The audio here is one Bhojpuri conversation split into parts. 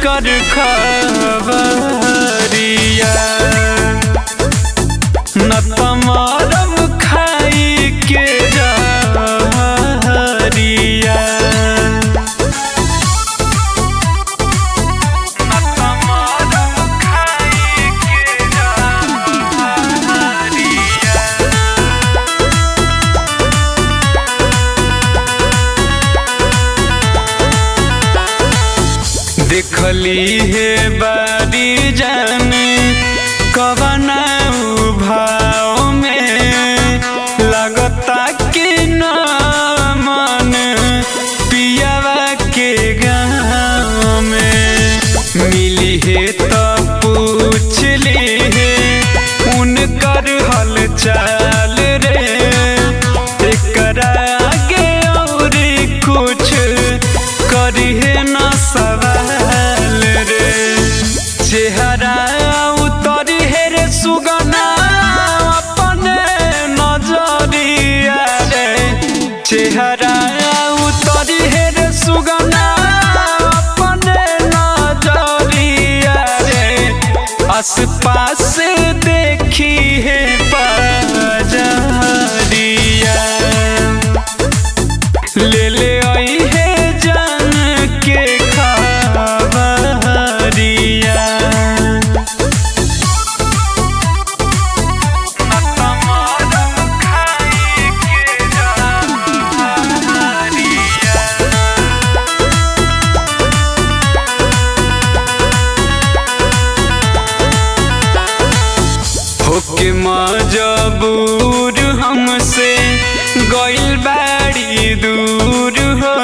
कर खबरिया न तमारम खाई के जहरिया न तमारम खाई के जहरिया देखली हे बारी जान कवना भाव में लगता कि न मन पियावा के गाँव में मिली है तो पूछ ली है उनकर हल चाल रे एकरा आगे और कुछ करी है न सवाल रे चेहरा उतरी है रे सुगना अपने नजरिया रे चेहरा उतरी है रे सुगना अपने नजरिया रे आस पास देखी है पजरिया ले ले आई है जान के खबरिया होके मजबूर हमसे गइल बाड़ी दूर हो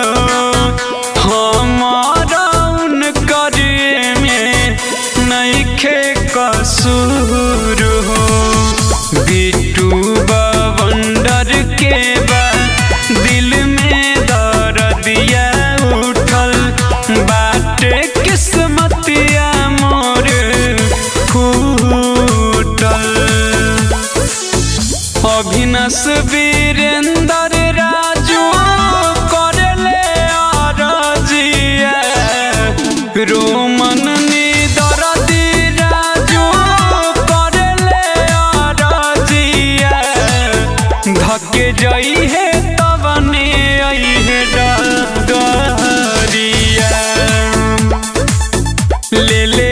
हमारा उनकर में नइखे कसूर हो बिटू बवंडर के बा दिल में दर्दिया उठल बाटे किस्मतिया मोर फूटल अभिनस वीरेंद्र राजू करले अरजिया रोमन निदरदी राजू करले अरजिया धके जई है तबने आई है डरिया ले ले